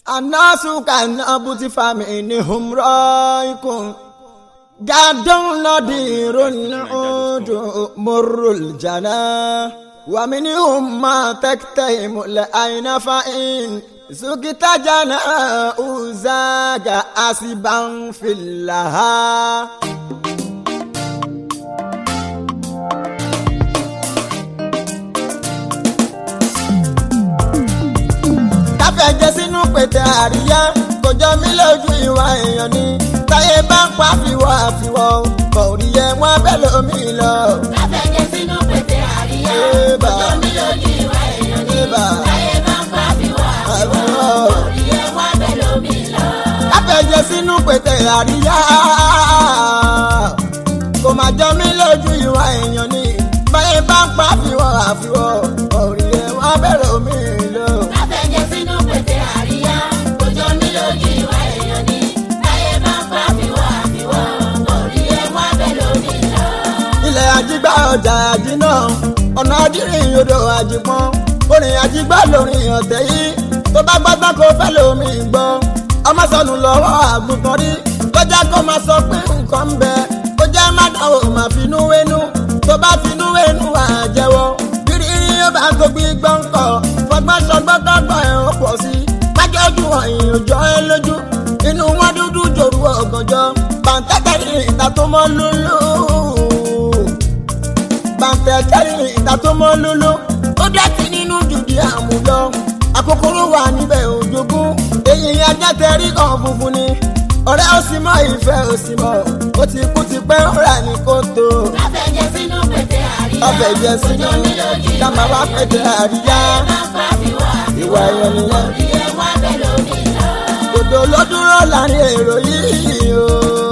الناس كالنابوت فمنهم رايق جاد نضير العود مر الجنى ومنهم ما تكتئم العين فإن سكت جناء زاج أسبا في اللها káfẹ́jẹ́ sínú pètè àríyá kò jọ mí lójú ìwà èèyàn ni táyé bá ń pa àfiwọ́ àfiwọ́ kò rí ẹ wọ́n bẹ́ẹ̀ lómi lọ. káfẹ́jẹ́ sínú pètè àríyá Ébà. ọjọ́ mi lójú ìwà èèyàn ní Ébà. táyé bá ń pa àfiwọ́ àfiwọ́ Àfiwọ́. orí ẹ̀ wá bẹ́ẹ̀ lómi lọ. káfẹ́jẹ́ sínú pètè àríyá kò má jọ mí lójú ìwà èèyàn ni táyé bá ń pa àfiwọ́ àfiwọ́ kò rí ẹ wọ́n bẹ́ẹ̀ lómi lọ. káfẹ́jẹ́ sínú pètè àríyá ọjọ́ mi lójú ìwà èèyàn ní táyé bá ń pa àfiwọ́ àfiwọ́ orí ẹ̀ wá bẹ́ẹ̀ lómi lọ. ilẹ̀ àjígbá ọjà àjínà ọ̀nà àdírìn odò àjìpọ́n orin àjígbá lórin ọ̀tẹ̀ yìí tó bá gbọ́gbọ́n kó fẹ́ lómi gbọ́ ọmọ sọnù lọ́wọ́ àgùntàn rí lọ́jà kó máa sọ pé nǹkan ń bẹ ó jẹ́ má dánwò má finú wénú tó bá finú wénú wà á jẹ́wọ́ rírí ó bá gbogbo gbọ́n kọ̀ fọgbọ́n sọgbọ́n kọ́gbọ́n ẹ̀ ó pọ̀ sí májọ́jú ọ̀yìn òjọ́ ẹ lójú inú wọn dúdú jòrú ọ̀gànjọ́ bàǹtẹ́tẹ́ ìta tó mọ́ lúlú bàǹtẹ̀ kẹ́rin ìta tó mọ́ lóló ó dẹ́tí nínú jùdí àmúlọ àkókòrò wà níbẹ̀ òjògùn èyí ajá tẹrí kan funfun ni ọ̀rẹ́ ó sì mọ ìfẹ́ ó sì mọ ó ti kú ti pẹ́ ó rà ní kótó káfẹ́jẹ́ sínú pètè àríyá ọbẹ̀ jẹ sínú ọjọ́ mi lójú ìwà kàmá wá pẹ̀tẹ̀ àríyá bá ń pa àfiwọ́ ìwà àfiwọ́ ẹ̀yọ nìyẹn orí ẹ̀ wá bẹ́ẹ̀ lómi lọ. dòdò ló dúró láàrin èrò yìí o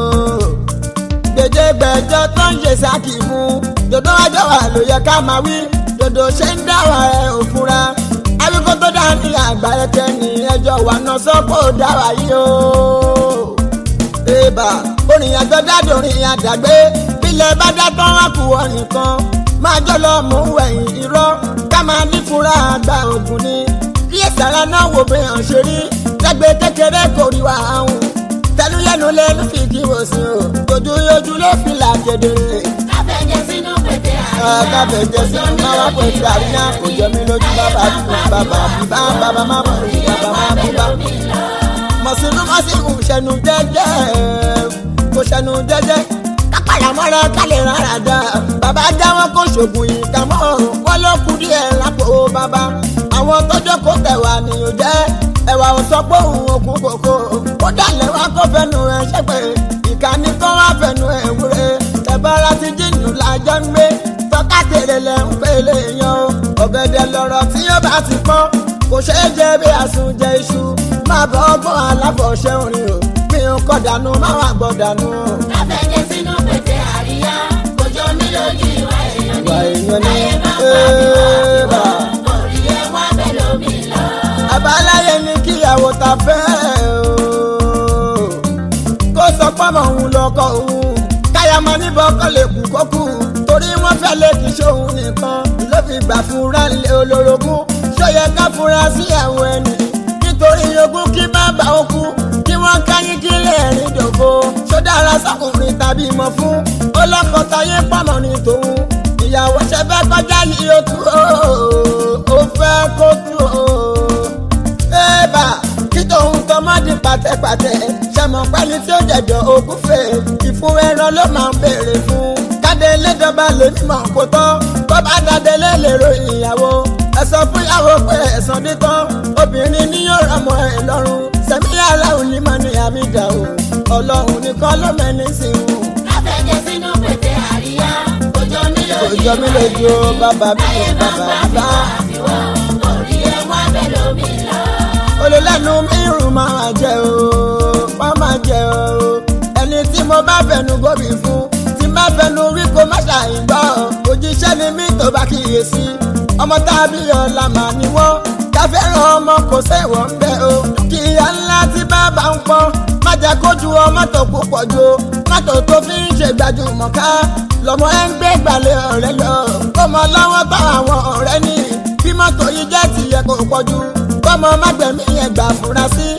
gbèdégbèjọ tó ń ṣe sákì mú dòdò wájọ wà ló yẹ ká máa wí dòdò ṣe ń dáwà ẹ ò fura awíkó tó dá ní àgbà ẹkẹ ní ẹjọ wà náà sọpọ dáwà yìí o èèbà orin àjọ dádòrin àdàgbé bílẹ̀ bá dá tán wá kú ọ nìkan máa jọ lọ mú ẹ̀yìn irọ́ ká máa ní fura àgbà ògùn ni kí ẹ̀sára náà wò bí hàn ṣe rí lẹ́gbẹ̀ẹ́ kékeré kò rí wa ahùn tẹnuyẹnu lẹnu fi kí wò sí o ojú ojú ló fi là kedere káfẹ́jẹ́ sínú pètè àríyá kábẹ̀ jẹ sí máa wá pẹ̀ sí àríyá kò jọ mí lójú bàbá bí bàbá bí bá bàbá má bọ̀ sí bàbá má bí bá mọ̀sínú mọ̀sínú ṣẹnu jẹ́jẹ́ kò ṣẹnu jẹ́jẹ́ kápáyà mọ́ra kálẹ̀ rárá dá bàbá jáwọ́ kó ṣògùn ìka mọ́ wọn ló kú díẹ̀ lápò bàbá àwọn tọ́jọ́ kó tẹ̀wà nìyó jẹ́ ẹ̀wà ò sọ pé òun òkú kòkó ó dálẹ̀ wá kó fẹnu ẹ̀ ṣẹ́pẹ̀ ìkànnì kan wá fẹnu ẹ̀ wúre ẹ̀bára ti jìnnù lájọ́ ń gbé tọ́kátèrè lẹ̀ ń pèlè yan o ọ̀gẹ̀dẹ̀ lọ̀rọ̀ tí yóò bá ti pọ́n kò ṣeé jẹ bí àsùnjẹ iṣu máa bọ́ ọgbọ́n aláfọ̀ṣẹ́ orin o mi ò kọ́ dànù má wà gbọ́ dànù o. káfẹ́jẹ́ sínú pètè àríyá ọjọ́ mi lójú ìwà èèyàn ìwà ní èèyàn ní táyé bá ń pa éèbà àfiwọ́ orí ẹ̀ wá bẹ́ẹ̀ lómi lọ. àbáláyé ní kíyàwó ta fẹ́ o kó sọ pọ́mọ òun lọ́kọ òun káyàmọ́ níbọ̀ kọ́ lè kú kó kú torí wọ́n fẹ́ lè kí sóhun nìkan ló fi gbà fúnra lé olórogún ṣóyẹ ká fúnra sí àwọn ẹni nítorí ogún kí bàbá ó kú kí wọ́n káyín kí lè rìn dòfo ṣódára sọkùnrin tàbí mọ̀ fún ọlọ́kọ̀ táyé pamọ́ ní tòun ìyàwó ṣe fẹ́ kọjá yìí ó tú o ó fẹ́ kó tú o ébà kí tòun tọmọ di pàtẹ́pàtẹ́ ṣẹmọ pẹ́ni tí ó jẹ̀dọ̀ ogún fè ìfún ẹran ló máa ń béèrè fún káde lédọba lè mímọ̀ kó tán tó bá dáde lé lèrò ìyàwó ẹ sọ fún ìyàwó pé ẹ̀sán dé tán obìnrin ní yóò rọmọ ẹ lọ́rùn sẹ́mi aláwọ̀ ní mọ̀ ní àmì ìdá o ọlọ́run nìkan ló mẹ́ni sí i káfẹ́jẹ́ sínú pètè àríyá ọjọ́ mi kò lójú jọ mí lójú o bàbá mi táyé ò bá ń bàbá pa bá àfiwọ́ àfiwọ́ orí ẹ̀ wá bẹ́ẹ̀ lómi lọ. olùlẹ́nu mírùn máa jẹ o máa máa jẹ o ẹni tí mo bá fẹnu gómìn fún tí má fẹnu wí kó má ṣàìgbọ́ òjíṣẹ́ ni mí tó bá kíyèsí ọmọ tàbí ọ̀la mà ní wọ́n káfẹ́ràn ọmọ kò sẹ́wọ̀n ń bẹ́ o kíyà ńlá tí bàbá ń pọ́n má jẹ́ kójú ọmọ tó púpọ̀ jù o mọ́tò tó fi ń ṣe gbajúmọ̀ ká lọ́mọ ẹ̀ ń gbé gbalẹ̀ ọ̀rẹ́ lọ kó mọ lọ́wọ́ bá àwọn ọ̀rẹ́ ní bí mọ́tò yìí jẹ́ tìyẹ kò pọ̀jù kọ́mọ mágbẹ̀mí yẹn gbà fura sí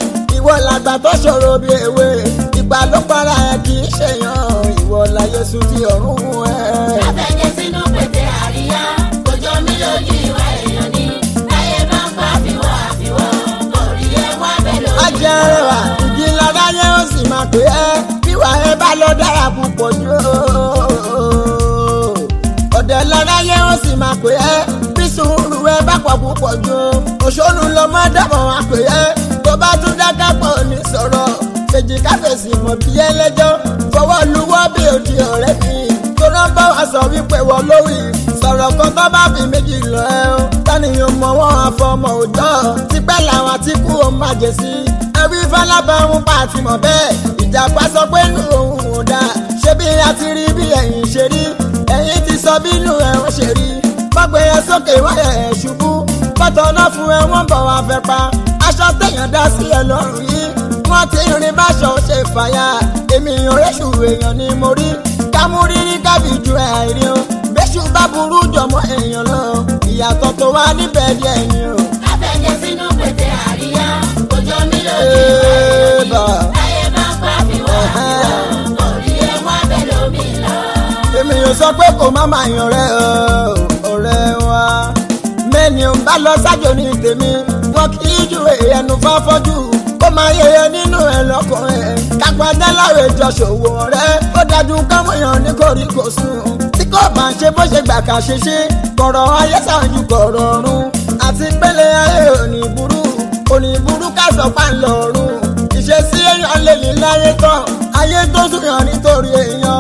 ìwọ làgbà tó ṣòro bí ewé ìgbà ló para ẹ kì í ṣèyàn ìwọ láyé sùn tí ọ̀run mú ẹ. Afẹ́jẹ́ sínú pèsè àríyá, kò jọ mí lójú ìwà èèyàn ni. Láyé máa ń fa àfiwọ́ àfiwọ́, kò rí ẹ wá bẹ́ẹ̀ lórí. ajẹ́rẹ́wà igi lára yẹn ó sì máa pè é bíwà ẹ bá lọ dára púpọ̀ jù ó. ọ̀dẹ̀ lára yẹn ó sì máa pè é bí sùúrù ẹ bá pọ̀ púpọ̀ jù òṣòlù lọmọ dábọ̀ wá pè é tó bá tún dáká pọ̀ ní sọ̀rọ̀ kejì káfíńsì mọ̀ bí ẹlẹ́jọ́ fọwọ́ luwọ́ bí òdi ọ̀rẹ́ mi tó rán bá wa sọ wípé wọ́n lórí sọ̀rọ̀ kan tó bá fi méjì lọ ẹ́ o tánìyàn mọ̀ wọ́n àfọmọ òjọ́ tipẹ́ làwọn tí kú ó má jẹ sí ẹbí fọlábàrún pa àti mọ̀ bẹ́ẹ̀ ìjàpá sọ pé nù òun ò dáa ṣé bí a ti rí bí ẹ̀yìn ṣe rí ẹ̀yìn ti sọ bínú ẹ̀ ń ṣe rí gbọ́gbẹ́ yẹn sókè wáyà ẹ̀ ṣubú bọ́tọ̀ náà fún ẹ wọ́n bọ̀ wá fẹ́ pa aṣọ téèyàn dá sí ẹ lọ́rùn yìí wọ́n ti rin báṣọ ṣe fàyà èmi ìrẹsù èèyàn ni mo rí kámúrírí kábí ju àìrí o bẹ́ṣù bá burú jọmọ èèyàn lọ ìyàtọ̀ tó wá níbẹ̀ díẹ̀ ni o. Afẹ́jẹ́ sínú pèsè àríyá, kò jọ mí lójú ìwà èèyàn ni. Ébà. Láyé máa ń fa àfiwọ́ àfiwọ́, kò rí ẹ wá bẹ́ẹ̀ lómi lọ. èmi ò sọ pé kò má máa yan rẹ o, ọ̀rẹ́ wa mẹ́ni ò ń bá lọ sájò ní tèmi wọn kì í ju ẹnu fáfọ́jú ó máa yẹyẹ nínú ẹ lọ́kùnrin kápẹ́dá láwẹ̀ jọ ṣòwò rẹ̀ ó dájú kámọ́yàn ní koríko sùn tí kò bá ń ṣe bó ṣe gbà ká ṣe ṣe kọ̀rọ̀ ayé ṣáájú kọ̀rọ̀ ọ̀run àti pélé ayé òní burú òní burú ká sọ pa ń lọ́rùn ìṣesí èèyàn lè ní láyé tán ayé tó sùn yàn nítorí èèyàn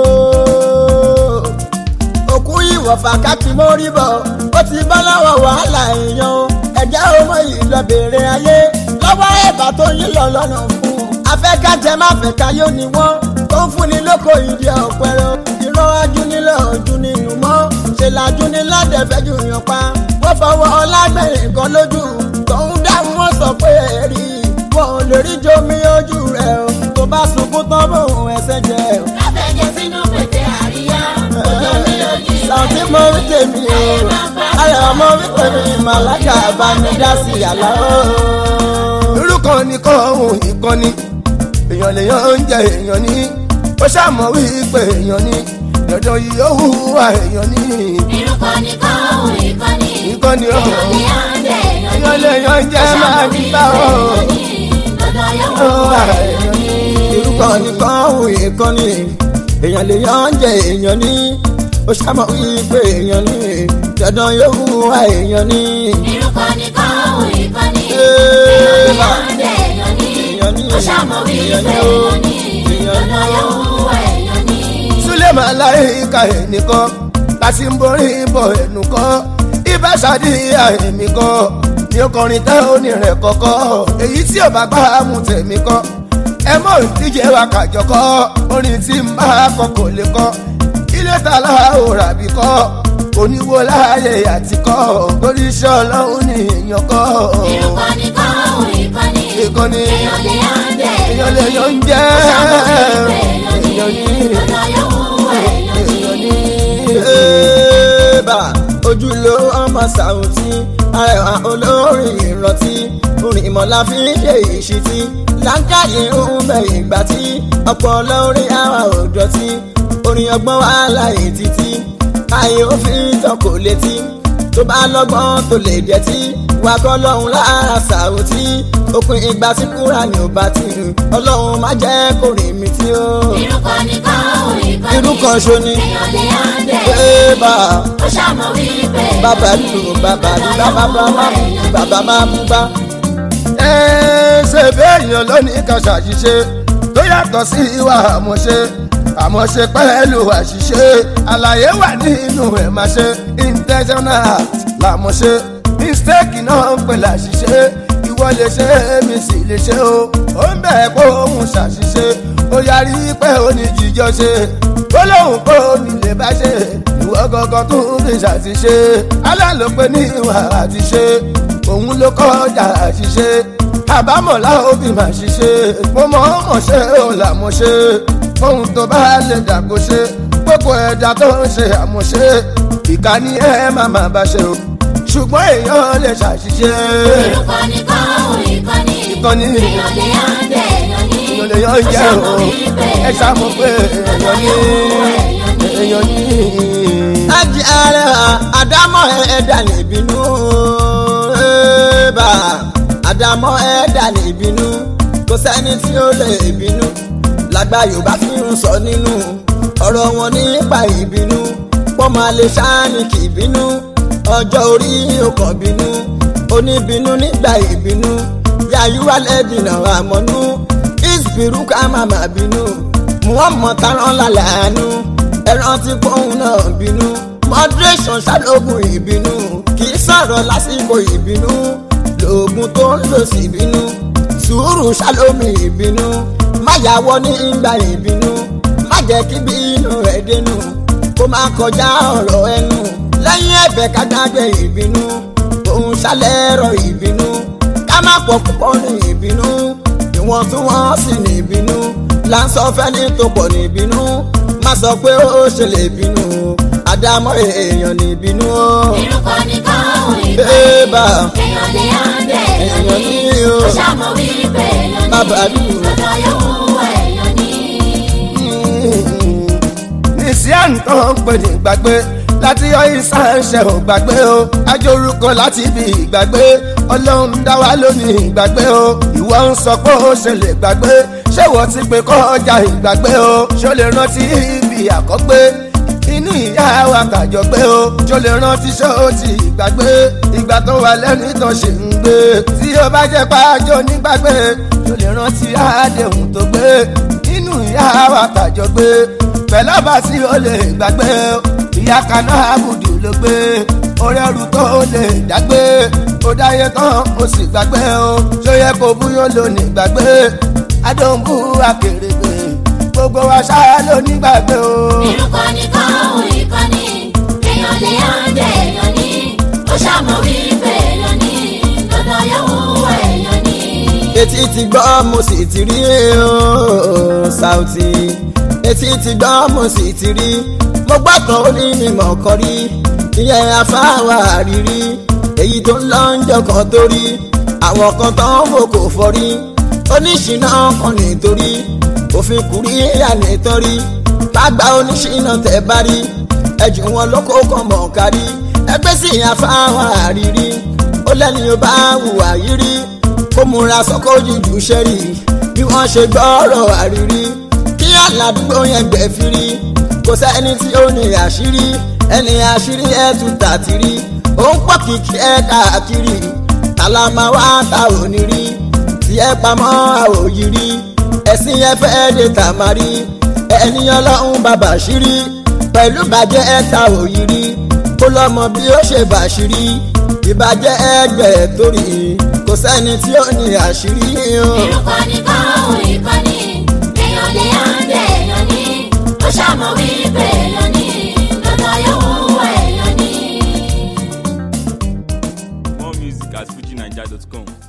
o òkú ìwọ̀fà káàkiri mórí bọ̀ ó ti bá lọ́wọ́ wàhálà èèyàn o ẹ̀jẹ̀ ọmọ yìí lọ bèrè ayé lọ́wọ́ ẹ̀bà tó yín lọ lọ́nà fún un afẹ́kájẹ́ má fẹ́ ká yóò ní wọ́n tó ń fúnni lóko ìdí ọ̀pẹ̀rẹ̀ ìran ajúnilẹ̀ ọ̀dún nínú mọ́ ṣe làjú ní ládẹ́fẹ́ jù yàn pa wọ́n fọwọ́ ọlágbẹ̀rẹ̀ kan lójú tòun dáhùn wọ́n sọ pé ẹ̀rí wọn ò lè rí jomi ojú rẹ̀ o tó bá sunkún tán bóun ẹsẹ̀ jẹ́ o Afẹ́jẹ́ sínú pèsè àríyá, kò jọ mí lójú ìwà sàtí èèyàn mo ni. rí tèmi o ayọ̀ ọmọ wípé mi màláka bá mi dá sí àlá o. irú kan ní kọ́ ohun ìkànnì èèyàn lèèyàn ń jẹ èèyàn ní ó ṣàmọ̀ wípé èèyàn ní dandan yìí ó hùwà èèyàn ní Irúkọ ni kọ́ òun ìkọ́ni. Ìkọ́ni o. Èèyàn ni à ń jẹ èèyàn èèyàn lèèyàn ń jẹ máa ń bá ọ Dandan yóò hùwà wá èèyàn ní. irúkọ nìkan òun ìkànnì èèyàn lè yan jẹ èèyàn ní ó ṣàmọ̀ wípé èèyàn ní dandan yóò hùwà èèyàn ní. Irúkọ ni kọ́ òun ìkọ́ni. Ee, Èèyàn ni bá. à ń jẹ èèyàn ní. Èèyàn ní. Ó ṣàmọ̀ wí pé Èèyàn ní o. èèyàn ní. Èèyàn ní Dandan o. yóò wá èèyàn ní. súlẹ̀mà láìka ẹnìkan láti ń borí bọ̀ ẹnu kan ibà ṣàdíyà èmi kan ní ọkùnrin tẹ́ òní rẹ̀ kọ́kọ́ èyí tí ò bá gbá mú tẹ̀mí kan ẹ mọ̀ ìdíje wa kàjọ kọ́ orin tí ń bá kọ kò lè kọ́ ilé ta láòrà bí kọ́ oníwo láàyè àti kọ́ oríṣẹ́ ọlọ́run ní èèyàn kọ́ Irúkọ ni kọ́ òun ìkọ́ni. Ìkọ́ni. Èèyàn ni à ń jẹ èèyàn èèyàn lè ní. yan jẹ́ Ó ṣàmọ̀ wí pé èèyàn ní. èèyàn ní Dandan yóò wá èèyàn ní. èèyàn ní. Ébà ojúlówó ọmọ sàùtì arẹwà olórin ìrántí orin ìmọ̀lá fi ń ṣe ìṣítí láńkàyè ń bẹ ìgbà tí ọpọlọ orin àwa ò dọ̀tí orin ọgbọ́n wà láyé títí káyé ó fi tán kò létí tó bá lọ́gbọ́n tó lè jẹ́ tí wà kọ́ lọ́hùn lára sàùtì òpin ìgbà tí kúrà ní ò bá ti hù ọlọ́run má jẹ́ kó rìn mí tí ó Irúkọ ni kọ́ òun ìkọ́ni. irú kan ṣo ni. Èèyàn ni à ń jẹ èèyàn ní. Ébà Ó ṣàmọ̀ wí pé èèyàn bàbá ní. lù bàbá lù Dandan bàbá yóò wá máa mú èèyàn ní. bàbá máa mú bá. ẹ ṣe béèyàn lónìí kan ṣàṣìṣe tó yàtọ̀ sí ìwà àmọ̀ṣe àmọ̀ṣe pẹ̀lú àṣìṣe àlàyé wà nínú ẹ̀ máa ṣe intentional act làmọ̀ṣe mistake náà ń pè láṣìṣe ìwọ lè ṣe èmi sì lè ṣe o ó ń bẹ̀ pé òun ṣàṣìṣe ó yarí pé ó ní jíjọ ṣe ó lóun pé ó ní lè bá ṣe ìwọ gangan tó ń fi ṣàṣìṣe alálòpẹ́ ní ìwà àti ṣe òun ló kọjá àṣìṣe àbámọ̀ láwọn bí màá ṣiṣẹ́ mo mọ̀ ọ́n mọ̀ ṣe ò làmọ̀ ṣe ohun tó bá lè dàgbò ṣe gbogbo ẹ̀dá tó ń ṣe àmọ̀ṣe ìkànnì ẹ̀ má má bá ṣe o ṣùgbọ́n èèyàn lè ṣàṣìṣe Irúkọ ni kọ́ òun ìkọ́ni. ìkànnì èèyàn lè yàn dé èèyàn ní. èèyàn lè yàn jẹ́ o ẹ ṣàmọ̀ pé èèyàn ní èèyàn ní. láti ààrẹ àdámọ̀ ẹ̀ẹ́dà níbínú bá àdámọ̀ ẹ̀ẹ́dà níbínú kò sẹ́ni tí ó lè bínú lágbà yorùbá fi ń sọ nínú ọ̀rọ̀ wọn nípa ìbínú pọ́ máa lè ṣáàní kì í bínú ọjọ́ orí ọkàn bínú oníbínú nígbà ìbínú yàyúwà lẹ́dìnà àmọ́nú ìsbírú ká máa má bínú muhammed taran lálẹ́ àánú ẹran tí pọ́ùn náà bínú moderation ṣàlógún ìbínú kì í sọ̀rọ̀ lásìkò ìbínú lóògùn tó ń lò sí ìbínú sùúrù ṣàlómi ìbínú má yàwọ́ ní ìgbà ìbínú má jẹ́ kí bínú ẹ̀ dénú kó má kọjá ọ̀rọ̀ ẹnu lẹ́yìn ẹ̀bẹ̀ ká gbàgbé ìbínú òun ṣàlẹ́rọ̀ ìbínú ká má pọ̀ púpọ̀ ní ìbínú ìwọ̀n tún wọ́n sì ní ìbínú là ń sọ fẹ́ni tó pọ̀ ní ìbínú má sọ pé ó ṣe lè bínú àdámọ́ èèyàn ní ìbínú o. Irúkọ nìkan òun Bébà. ìkànnì. Èèyàn lè yàn dé èèyàn Èèyàn ní. ní o. Ó ṣàmọ̀ wípé èèyàn ní. Bàbá mi o. Lọ́dọ̀ yóò èèyàn ní. ní sí àǹtọ́ ń pè ní gbàgbé láti yọ ìsáǹṣẹ́ ò gbàgbé o ajórúkọ láti ibi ìgbàgbé ọlọ́run dá wa lónìí ìgbàgbé o ìwọ ń sọ pé ó ṣe lè gbàgbé ṣé wọ́n ti pé kọjá ìgbàgbé o ṣó lè rántí ibi àkọ́gbé inú ìyá wa kàjọ gbé o ṣó lè rántí ṣó ti ìgbàgbé ìgbà tó wà lẹ́nu ìtàn ṣì ń gbé tí ó bá jẹ́ pàjọ nígbàgbé ṣó lè rántí àdéhùn tó gbé inú ìyá wa kàjọ gbé pẹ̀lú ọba tí ó lè gbàgbé ìyá kaná àbùdù ló gbé orí ẹrù tó lè dágbé ó dáyé tán ó sì gbàgbé o ṣó yẹ kó búyọ́ lónìí gbàgbé adóńbù akèrègbè gbogbo wa ṣáá lónìí gbàgbé o. Irúkọ nìkan òun ìkànnì. Èèyàn lè yàn dé èèyàn ní. Ó ṣàmọ̀ wípé èèyàn ní. Lọ́dọ̀ yóò èèyàn ní. etí ti gbọ́ mo sì ti rí ooo Saoty etí ti gbọ́ mo sì ti rí mo gbọ́ kan ó ní mímọ̀ kan rí ìyẹn afáwà rírí èyí tó ń lọ ń jọkàn tó rí àwọn kan tó ń wò kò fọrí oníṣìná kan nítorí òfin kùrí ìyá nítorí gbàgbà oníṣìná tẹ̀ bá rí ẹjù wọn ló kó kàn mọ̀ kárí ẹgbẹ́ sì afáwà rírí ó lẹ́ni ó bá hùwà yìí rí ó múra sọ́kò jùjú sẹ́rí bí wọ́n ṣe gbọ́rọ̀ àrírí kí aládùúgbò yẹn gbẹ̀ firi kò sẹ́ni tí ó ní àṣírí ẹni àṣírí ẹ̀ tún tàtírí ó ń pọ̀ kìkì ẹ̀ káàkiri tàlámà wá ta ò ní rí tí ẹ pamọ́ àwòyí rí ẹ̀sìn ẹ fẹ́ lè tà má rí ẹni ọlọ́run bàbá ṣírí pẹ̀lú bàjẹ́ ẹ̀ ta òyì rí kó lọ́mọ bí ó ṣe bàṣírí ìbàjẹ́ ẹgbẹ́ torí kò sẹ́ni tí ó ní àṣírí o. Irúkọ nìkan òun ìkànnì. Èèyàn lè yàn dé èèyàn ní. Ó ṣàmọ̀ wípé èèyàn ní. Lọ́dọ̀ yóò èèyàn ní. More music at fujinaija.com.